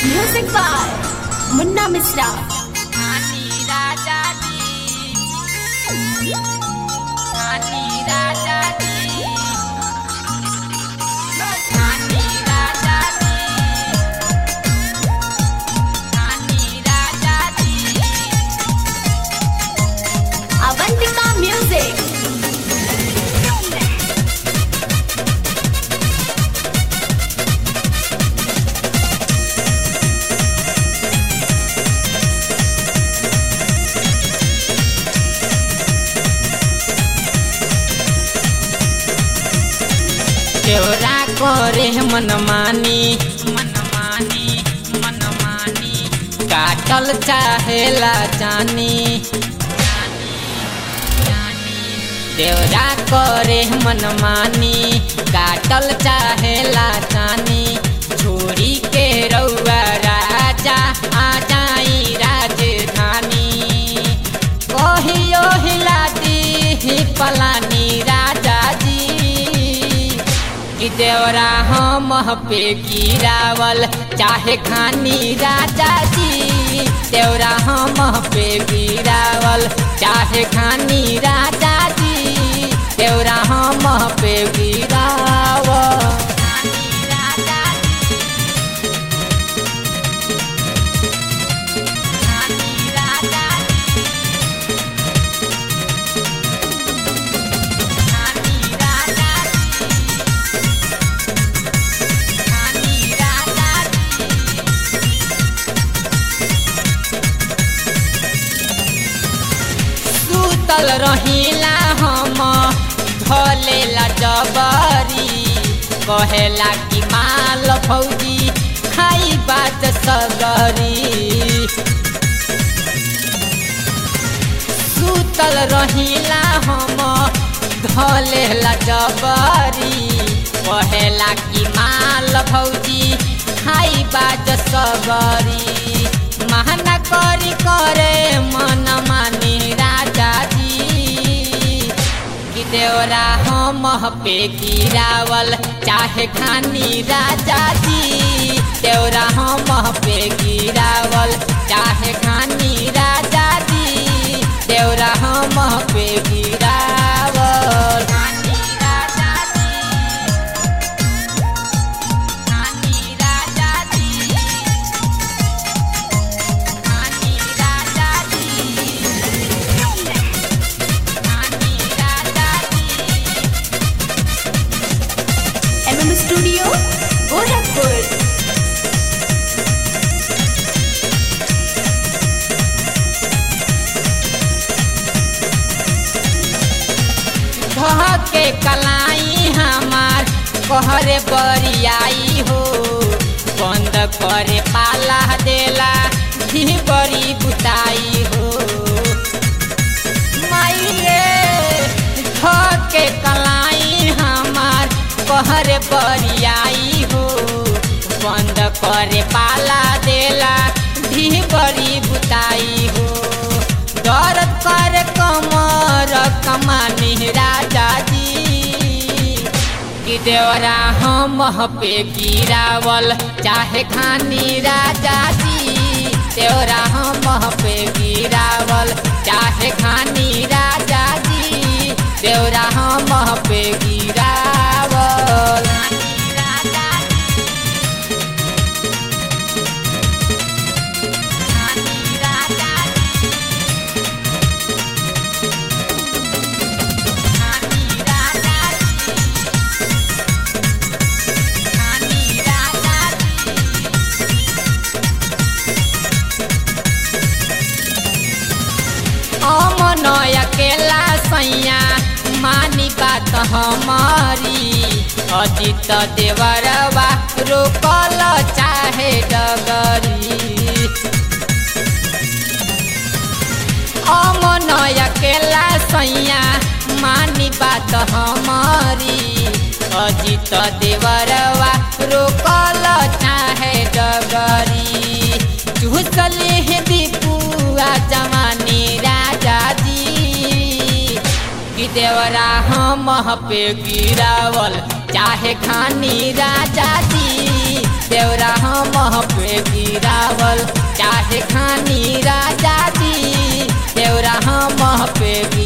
Music by Munna Misra. नानी राजा जी नानी राजा जी नानी राजा जी नानी राजा जी Avantika Music. केवरा करे मनमानी मनमानी मनमानी काटल चाहेला जानी देवरा करे मनमानी काटल चाहेला जानी छोड़ी के रउआ राजा आ जाई राजधानी कहियो हिला दी पलानी राजा जी कि देवरा हम पे गिरावल चाहे खानी राजा जी देवरा हम पे गिरावल चाहे खानी राजा जी देवरा हम पे गिरावल सुतल रहिला हम धलेला जबरी कहेला कि माल फौजी खाई बात सगरी सुतल रहिला हम धलेला जबरी कहेला कि माल फौजी खाई बात सगरी महना करी करे मन मानी राजा जी कि देवरा हम पे गिरावल चाहे खानी राजा जी देवरा हम पे गिरावल चाहे खानी राजा जी देवरा हम पे गिरावल खानी राजा जी खानी राजा जी खानी राजा जी खानी राजा जी MM Studio, Gorakhpur. धह के कलाई हमार कहरे बरियाई हो बंद करे पाला देला भी बड़ी बुताई हो माई रे धह के कलाई हमार कहरे बरियाई हो बंद करे पाला देला भी बड़ी बुताई हो दर्द कर कमर कमानी राजा जी कि देवरा हम पे गिरावल चाहे खानी राजा जी देवरा हम पे गिरावल चाहे खानी राजा जी देवरा हम पे गिरावल राजा राजा अमन अकेला सैया मानी बात हमारी अजित देवरवा रोकल चाहे डगरी अमन अकेला सैया मानी बात हमारी अजित देवरवा रोकल चाहे डगरी चूसले हे दीपुआ जमानी राजा जी कि देवरा हम पे गिरावल चाहे खानी राजा जी देवरा हम पे गिरावल चाहे खानी राजा जी देवरा हम पे